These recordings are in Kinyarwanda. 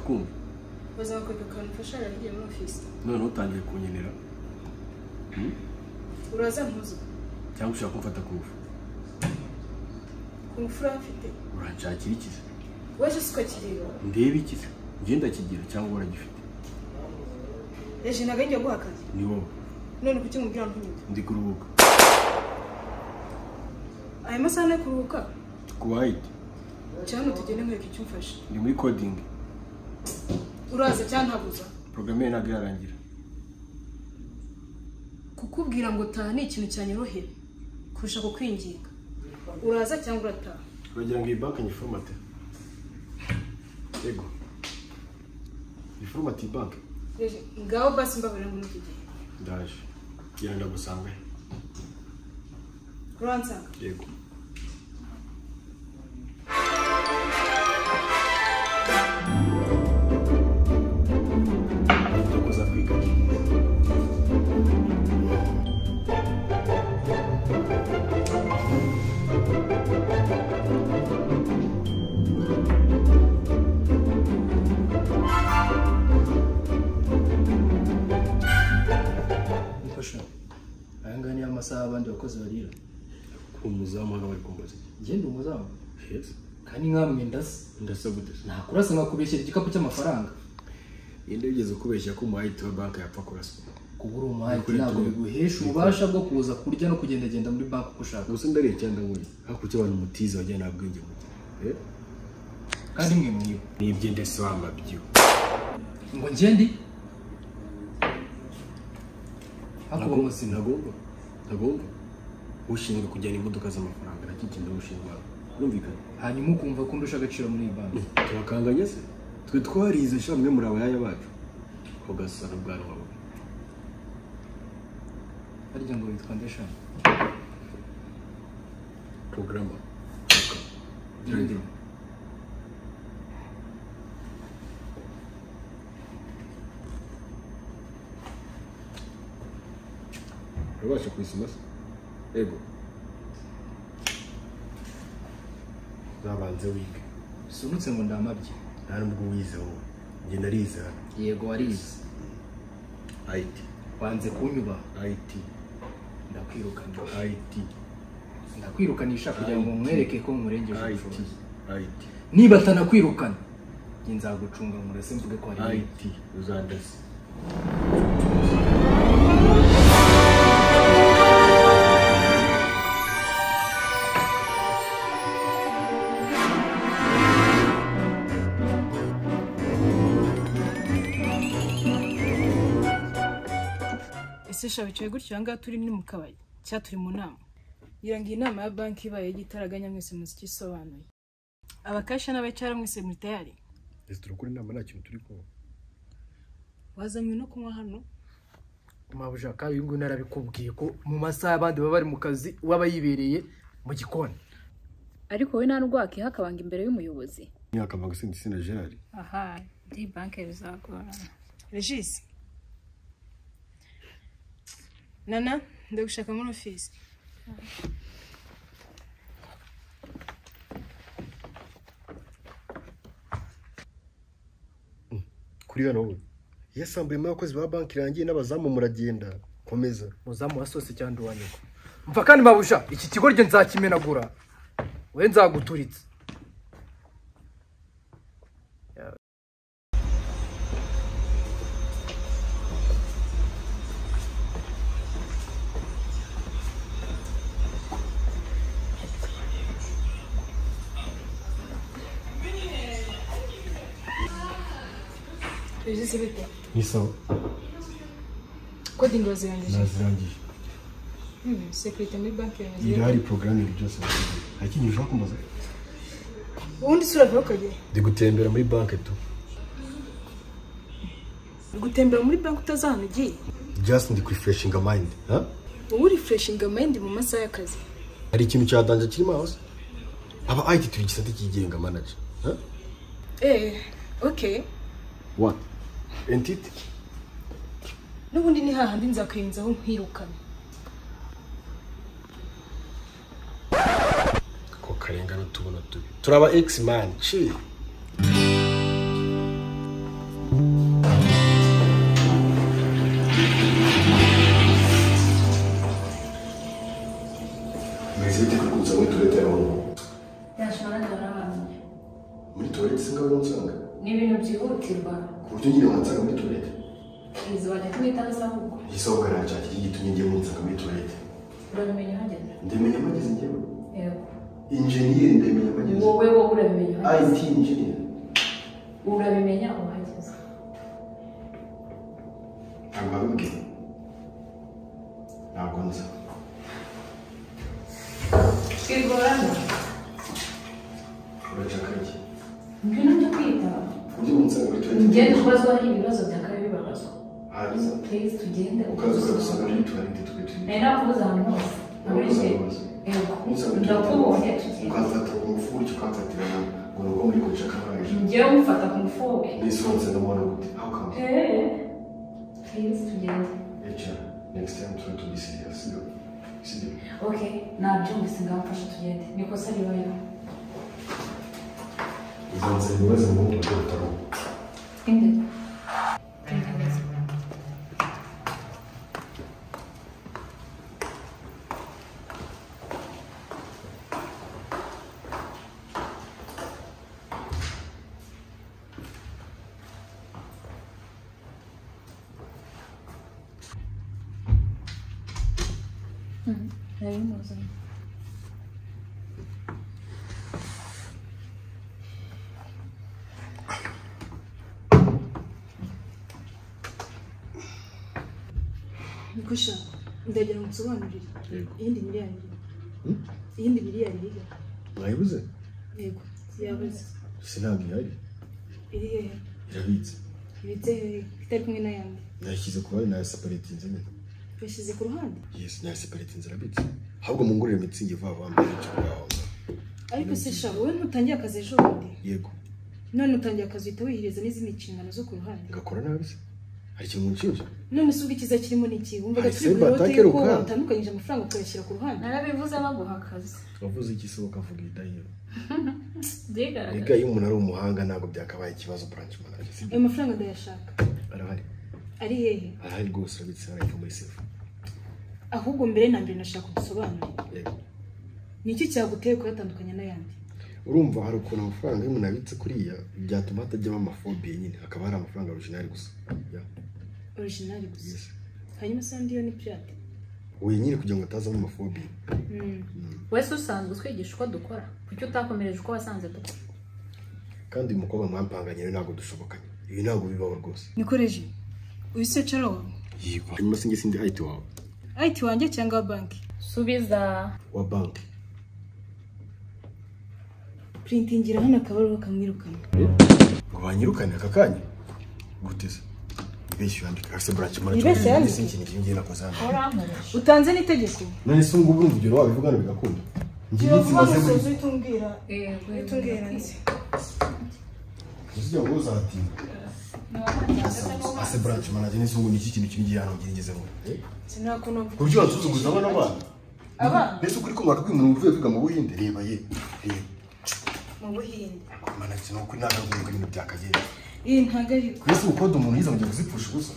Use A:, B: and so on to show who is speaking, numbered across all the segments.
A: kumva
B: bazakwereka akantu ufasha yagiye muri ofisi
A: noneho utangiye kunkenera Hmm?
B: uraza mpuzo
A: cyangwa ushaka kumfata ku ngufu
B: ku mfura afite
A: uranshakira ikize
B: waje si ukakireba
A: ndebe ikize ngenda kigira cyangwa uragifite
B: eje ntabwo ngiye guha akazi
A: ni wowe
B: none kuki mubwira mpunyuka
A: ndi kuruhuka
B: aya masaha ane yo kuruhuka
A: ku wayiti
B: cyane tugende nkwereka icyo umfashe
A: ndi muri kodingi
B: uraza cyane ntabuza
A: porogaramu ye ntabwo irarangira
B: kukubwira ngo taha ni ikintu cyanyorohera kurusha kukwinginga uraza cyangwa urataha
A: uragira ngo iyi banki nyifomate yego nyifomate iyi banki
B: Reje, ngaho basi mbabarira muri iki gihe
A: ndaje ngira ndagusanga he
B: uransanga
A: yego ndakoza kwiga
C: Mfasha. Aya ngaya niyo amasaha abandi bakozi barira.
A: umuzamu hano bari kumbaza iki?
C: Njye ndi umuzamu.
A: Yes.
C: Kandi nkamwe ndasa.
A: ndasabutse
C: Nakurasa nkakubeshyera igikapu cy'amafaranga.
A: yenda wigeze kubeshya ko umuhayiti wa banki yapfa kuraswa
C: Kuba uri umuhati
A: Nukuri
C: ntabwo
A: turi-
C: biguhesha ububasha bwo kuza kurya no kugendagenda muri banki uko ushaka.
A: gusa ndariye cyangwa nguye hakurya abantu mutiza bajya nta bwenge mugira Eh?
C: Kandi mwe mwiba.
A: nibyo ndetse wamabyo
C: Ngo njye ndi. Hakuba muzima.
A: ntagomba ntagomba ushinzwe kujyana imodoka z'amafaranga nacyo kintu ushinzwe birumvikana
C: Hanyuma ukumva ko ndusha agaciro muri iyi banki.
A: tubakanganya se twe twarize sha mwe muri abayaya bacu ugasana ubwanwa bwe
C: Harya ngo witwa ndeshana.
A: porogaramu
C: Ndi.
A: urabasha kuyisoma se yego zabanze wige
C: Sunutse ngo ndamabye.
A: nta n'ubwo wize wowe njye narize hano
C: Yego warize.
A: ayiti
C: Wanze kunyubaha.
A: ayiti
C: Ndakwirukana.
A: ayiti
C: ndakwirukanisha kugira ngo mwereke ko nkurengeje
A: ayiti
C: ubushobozi
A: ayiti
C: niba atanakwirukana njye nzagucunga murase mvuge ko hari ibindi.
A: ayiti uzandase
B: ese sha bicaye gutyo ahangaha turi ni mu kabari cyangwa turi mu nama ngira ngo iyi nama ya banki ibaye y'igitaraganya mwese muzi icyo isobanuye abakasha n'abacara mwese muri tayari
A: ese turakora inama nta kintu turi kumva
B: wazanywe no kunywa hano
C: maba ushaka uyu nguyu narabikubwiye ko mu masaha abandi baba bari mu kazi waba yibereye mu gikoni
D: ariko wowe nta nubwo wakihakabanga imbere y'umuyobozi
A: imyaka manga sindi sina gerard
E: aha ndi banki bizagorana
B: regisi nana ndagushaka muri ofisi
A: kuri hano wowe iyo sambuyemo abakozi ba banki irangiye n'abazamu muragenda komeza
C: muzamu wa sose cyangwa uwanyurwa mva kandi mabusha iki kigo ryo nzakimenagura we nzaguturitse
B: regisi bite
A: ni sawa
B: kodingi bazirangije
A: nazirangije
B: Hmm, sekirite muri banki
A: irahari
B: yanjye
A: porogaramu ibintu byose nta kintu ushaka kumbaza
B: ubundi isura vuba ukagera
A: ndi gutembera muri banki tu
B: gutembera muri banki utazi ahantu ugiye
A: just ndi kwifureshinga mayindi
B: uba urifreshinga mayindi mu masaha y'akazi
A: hari ikintu cya danje kirimo hose aba ayiti turi igisate cyigenga manager ha?
B: eee oke
A: what entity
B: n'ubundi ni hahandi nzakwirinzaho nkwirukana
A: ko karengane tubona tubi turaba egisi mani ci
F: kutirwa
A: ku buryo ugiye wansaga muri toilette
F: izi wajya kuyitansa ahubwo
A: igisohoka nacake gitumye ngiye munsaga muri toilette
F: urabimenya uhageze
A: ndamenya amagezi njyewe
F: yego
A: injeniyeri ndamenya amagezi
F: wowe wowe urabimenya uhageze
A: it injeniyeri
F: urabimenya uhageze
A: ntabwo ari ubwe ntabwo nza
F: twigorana
A: uracakage
F: ngwino njye kwita
A: ku buryo munsaga muri toilette
F: ugende ubazwa ibibazo byakabaye bibabazwa
A: hanyuma
F: purize tugende
A: ukaza ukadusanga muri toilette twe turi
F: nari nakubuze ahantu hose muri
A: Nakubuze
F: jye
A: ahantu hose.
F: yego
A: umusanga muri
F: ndakubonye
A: toilette
F: tugende
A: ukazata ku mufu gutyo ukanzatira nawe ngo ni ubwo muri kucaka barangije
F: ngewe umufata ku mufuwe
A: nisonze ndamubona gute how come
F: eee purize tugende
A: HR, next time try to be serious sibyo sibyo
F: ok nabyumvise ngamufasha tugende nikosa ribayeho
A: uzanze ibibazo mu buryo butaruhu
F: imbere
D: nabimuzanye
B: gusha ndagira ngo nsobanurire
A: Yego.
B: iyindi miliyari iriho
A: Hmm?
B: iyindi miliyari iriho
A: mwayibuze
B: yego yabuze
A: sinabwo ihari
B: iri hehe
A: irabitse
B: ibitse hehe itari kumwe n'ayandi
A: nayishyize ku bari nayaseparetinze nyine
B: yashyize ku ruhande
A: yesi nayaseparetinze irabitse ahubwo mungurire mitsingi vuba vuba mbere y'icyo ngaho
B: ariko se sha wowe ntutangiye akazi ejo bundi
A: yego
B: none utangiye akazi uhita wihiriza n'izindi nshingano zo ku ruhande
A: ngakora nabi se hari ikintu munshinja
B: none se ubwo icyiza kirimo ni iki wumvaga
A: Ay,
B: turi
A: se,
B: ku inote y'uko
A: batakeruka.
B: watandukanyije amafaranga ukayashyira ku ruhande
E: narabivuze baguha akazi
A: wavuze iki se ukavuga idahiro
E: byigaragaza
A: rega iyo umuntu ari umuhanga ntabwo byakabaye ikibazo branch manager sibyo
B: ayo mafaranga ndayashaka
A: arahari
B: ari hehe
A: arahari rwose urabitse arahita muri sefu
B: ahubwo mbere na mbere nashaka udusobanure
A: yego
B: ni iki cyaguteye kuyatandukanya n'ayandi
A: urumva hari ukuntu amafaranga y'umuntu abitse kuriya byatuma hatajyamo amafobiye nyine hakaba hari amafaranga original gusa Ya,
B: originali gusa
A: yes.
B: hanyuma se andi yo ni pirate
A: oya nyine kugira ngo atazamo amafobiye
E: wese usanzwe utwigisha uko dukora kuki utakomereje uko wasanze dukora
A: kandi uyu mukobwa mwampanganye rero ntabwo dushobokanye ibi ntabwo bibaho rwose
B: nikoreje uyu se cara wawe
A: yego hanyuma sinjye sindi hayiti wawe
B: ayiti wanjye cyangwa wa banki
E: subiza
A: wa banki
B: purintingira hano akabaruho kamwirukana
A: ngo banyirukane aka kanya gute se ibeshyu yandika ase branch manager
B: Yibeshye yandika?
A: ndetse ikintu ngiye ngira koza hano
E: urankoresha
B: utanze n'itegeko
A: none se ngubu urumva ibyo wabivuga hano bigakunda njye iminsi maze muri
B: uhita umbwira
E: yego
B: uhita umbwira nzi
A: uzijya ngo uzatinda ase branch manager ndetse ngo ni iki kintu kingiye hano ngirigeze ngo eh?
B: sinakuntu mvuga
A: ku buryo wansuzuguza abana bana
B: Abana?
A: mbese ukuri ko mwaka kw'umuntu uvuye kwiga mu buhinde reba ye reba
B: mu buhinde
A: mana ni ukuri nagakunga ibintu byakagera
B: iyi ntabwo ari
A: ku isi gukode umuntu yize ngo njye kuzipfusha ubusa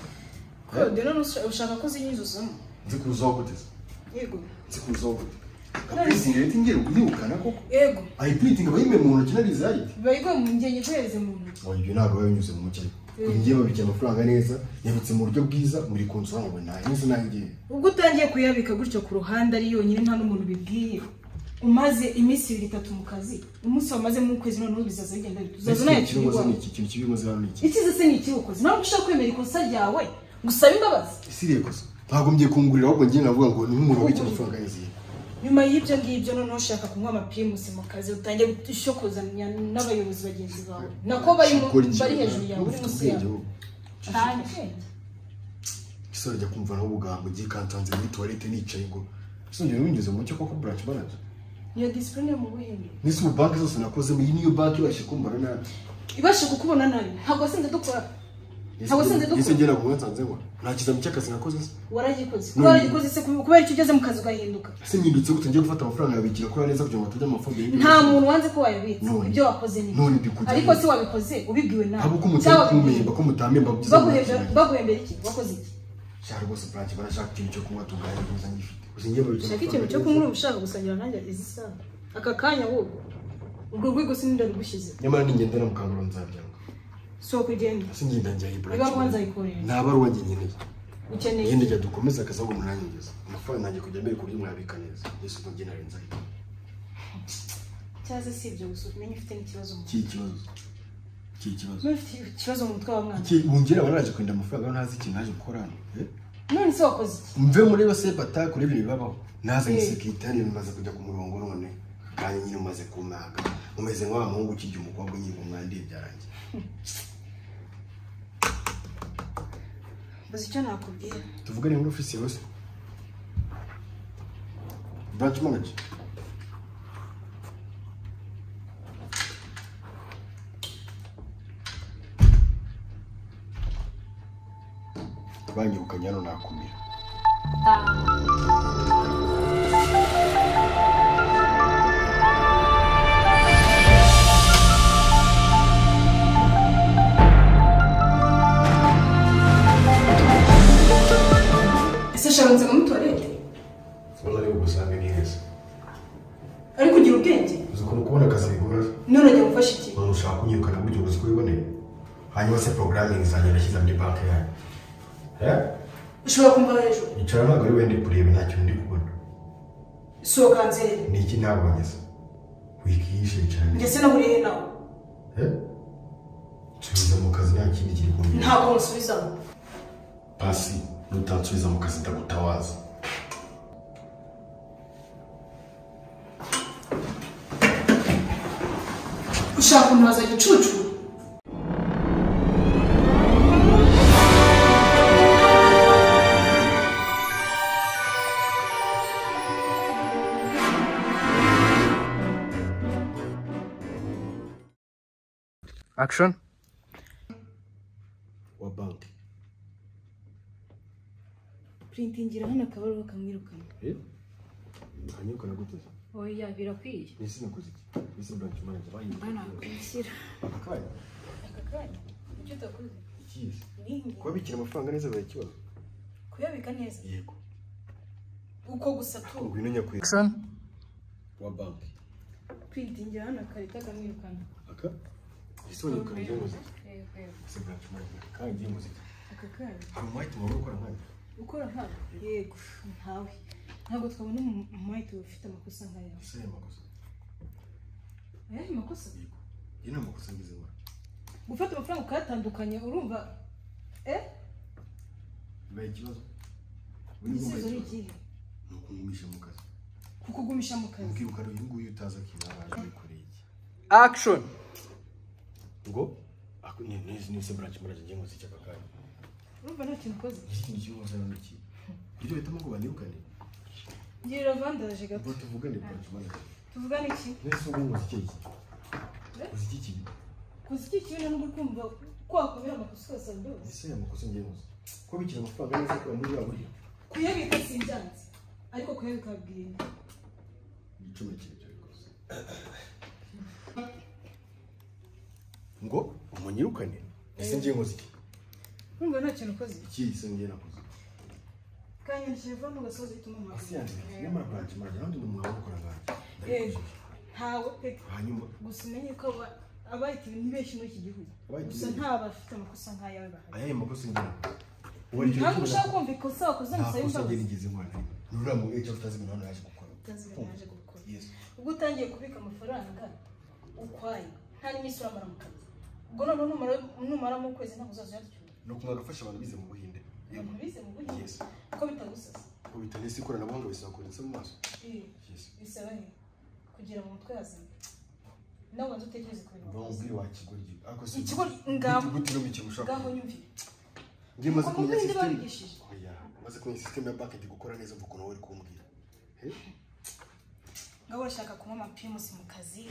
B: kode none usha- ushaka ko zinyuzuzamo
A: nzi kuzaho gute se?
B: yego
A: nzi kuzaho gute kapurisingi reta ngiye kuyirukana koko
B: yego
A: ayipuritingi aba yimeye mu ntoki narizayite
B: biba bigoye mu ngenge iguhereze mu ntoki
A: ngo ibyo ntabwo biba binyuze mu mukino
B: Mm.
A: ngiye babika amafaranga neza yabitse mu buryo bwiza muri konsora ngo ntahe neza nawe ngiye
B: ubwo utangiye kuyabika gutyo ku ruhande ari yonyine nta n'umuntu ubibwiye umaze iminsi ibiri itatu mu kazi umunsi wamaze mu kwezi noneho bizaza bigenda bite uzaza
A: Mbese
B: unaye
A: ikintu kibazo ni
B: kiriwawe
A: iki ikintu kibi muze hano ni iki
B: ikize se ni ikiwukoze nawe ushaka kwemera ikosa ryawe gusaba imbabazi
A: isiriye kosa ntabwo mgiye kungurira ahubwo ngiye navuga ngo ni nk'umuntu wabitse amafaranga neza ye
B: nyuma y'ibyo ngibyo noneho ushaka kunywa amapimusi mu kazi utangiye gushokozanya n'abayobozi bagenzi bawe nako bari mu- bari hejuru yawe uri munsi yawe cyane
A: isore ajya kumva naho ubugambo ngiye kantanze muri tuwarete nicaye ngo isongera binyuze mu cyo koko branch manager
B: iyo disipurine mu buhinde
A: n'isi mu banki zose nakozemo iyi niyo banki ibasha kumbara nabi
B: ibasha kukubona nabi ntabwo wasinze dukora Ntabwo sinzi dukura.
A: ese ngera ku nsanze ngo nta kizami cy'akazi nakoze se
B: waragikoze kuba waragikoze se kubera icyo ugeze mu kazi ugahinduka
A: ese mpindutse gute ngiye gufata amafaranga yabikira kuri neza kugira ngo atajya amafaranga
B: nta muntu wanze ko wayabitse
A: None.
B: ibyo wakoze ni
A: None
B: bibi.
A: ndikujya
B: ariko
A: neza.
B: se wabikoze ubibwiwe nawe
A: ntabwo ko mutari
B: cyangwa
A: kumemba ko mutamemba byiza
B: baguhembera baguhembera iki wakoze iki
A: cyangwa rwose branch barashaka ikintu cyo kunywa tuganira gusa ngifite gusa ngiye babitse
B: ushaka ikintu cyo kunywa ushaka gusangira nanjye izi isaha aka kanya wowe urwo rwego sininde rugushyize
A: nyamara ningenda na mukangura nzabyanga
B: sohoka ugende
A: singenda njya iyi
B: reka
A: branch
B: kubanza yikorera
A: nta baruwa njye nkeneye
B: ukeneye
A: ngende njya dukomeze akazi ahubwo munanyigeza amafaranga nanjye kujya mbere ku buryo mwabika neza yesu ngo njye narenza iki
B: cyaza si ibyo gusa umenye ufite n'ikibazo mu
A: iki kibazo iki kibazo
B: mutwe ufite ikibazo mu mutwe wa mwana
A: iki wongera abaraje kwenda amafaranga aho ntazi ikintu naje gukora hano eh?
B: none se wakoze iki
A: mve muri yose bata kuri ibintu bibabaho nazanye
B: Eh.
A: sekitari bimaze kujya ku murongo none kandi nyine umaze kunaga umeze nka wa muhungu ukigira umukobwa unyirwa umwandi byarangiye
B: uzi icyo nakubwira
A: tuvugane muri ofisi yose branch manager banyirukanye hano nakumira
B: ese shabanza ngo mutorete
A: ubona ari ubusambi neza
B: ariko ugira ubwenge
A: uzi ukuntu kubona akazi bigoye
B: none jya gufasha iki
A: umuntu ushaka kunyirukana buryo uzi ko wiboneye hanyuma se porogaramingi zanjye nashyize muri banki yanyu Eh?
B: ushobora kumva hejuru
A: icara ntabwo ari wende kureba nta kintu ndi kubona
B: sohoka hanze
A: ni iki ntabonye se wikiyishe cyane
B: ndetse nahuriye nawe
A: Eh? nsubiza mu kazi nta kindi kiri kumbwira
B: ntabwo musubizaho
A: pasi nutansubiza mu kazi ndagutawaza
B: ushaka kuntubaza gicucu
C: action
A: wa banki
B: purintingira hano akabaruho kamwirukana
A: ukanyirukana gute
E: oya birakwiye
A: ese nakoze iki ese branch manager bayirukanye
E: banakwishyira
A: aka kanya
B: icyo utakoze
A: ikihe
B: ningi
A: kubabikira amafaranga neza barakibaza
B: kuyabika neza
A: yego
B: uko gusa tu
A: ngwino nyakwezi
C: action
A: wa banki
B: purintingira hano akarita kamwirukana
A: aka ese wanyirukana ry'umuziki ese branch manager kandi y'umuziki
B: aka kanya
A: hari umuhayiti waba ukora nkanje
B: gukora nkabo yego ntawe ntabwo twabona umu- umwahite ufite amakosa nk'aya
A: ese aya makosa
B: ayahe makosa
A: iyi ni amakosa ngize nkora
B: gufata amafaranga ukayatandukanya urumva eh
A: bibaye ikibazo Ubundi bwo
B: igisubizo
A: mbaye
B: ni
A: ikibazo.
B: ikihe
A: ni ukumumisha mu kazi
B: kukugumisha mu kazi
A: umbwira ukari uyu nguyu utazi akina araje yikoreye iki
C: action
A: ngo ako- ni- ni- ni se branch manager ngiye nkoze iki aka kanya
B: urumva nta kintu ukoze
A: iki kintu kirimo nkoze hano ni iki ibyo bahitamo ngo banyirukane
B: ngirira vandaje gato
A: ubwo tuvugane branch manager
B: tuvugane iki
A: nese ubu nkoze iki iki nkoze iki kintu
B: gusa iki kintu nubwo kumva kwakomera amakosa yose rwose
A: ese aya makosa ngiye nkoze ko bikira amafaranga neza akora muri buriya buryo
B: kuyabika sinjyanze ariko kuyabika bwira
A: igicuma kirekire rwose ngo umunyirukane ese ngiye nkoze iki
B: urumva nta kintu ukoze
A: iki ise ngiye nakoze
B: kanya telefone ugasoza uhita umuhamagara
A: asi yanjye nyamara branch manager nanjye ni umwaba ukora nkanje
B: yego
A: ndabikujije
B: ntawe peke
A: hanyuma
B: gusa umenye ko aba- abahita ni benshi muri iki gihugu
A: Abahita
B: gusa
A: ni benshi.
B: nta bafite amakosa nk'ayawe bahari
A: ayaye makosa ngira ubona icyo
B: ntabwo
A: gicuma
B: ushaka kumva ikosa wakoze
A: nta
B: gusa
A: kosa
B: yumva
A: ngira
B: gusa
A: ngize nkora ni uriya mugore cyangwa utazi ibintu hano yaje gukora
B: Utazi ibintu yaje gukora.
A: yesu
B: ubwo utangiye kubika amafaranga ukwayo nta n'iminsi uramara mu kazi ubwo none numara- numaramo ukwezi ntabwo uzaza uyaryura
A: ni ukumwaka afasha abantu bize mu buhinde yego
B: abantu bize mu buryo
A: yesu
B: kuko bitagusaza
A: ngo bitanese ikoranabuhanga bisaba kuretse mu maso
B: Eh,
A: yesu
B: bisaba he kugira mu mutwe hazima nawe banza utekereze ku bintu wakoze
A: bamubwire wakigoryi ariko si
B: ikigo ngaho
A: gute no mu kintu ushaka
B: ngaho nyumvire
A: ngiye maze
B: Uko mu
A: kumenya
B: Buhinde
A: sisiteme
B: babigishije.
A: oya maze kumenya sisiteme ya banki ndi gukora neza mvuga ukuntu wowe uri kumbwira
B: ngaho urashaka kunywa amapimusi mu kazi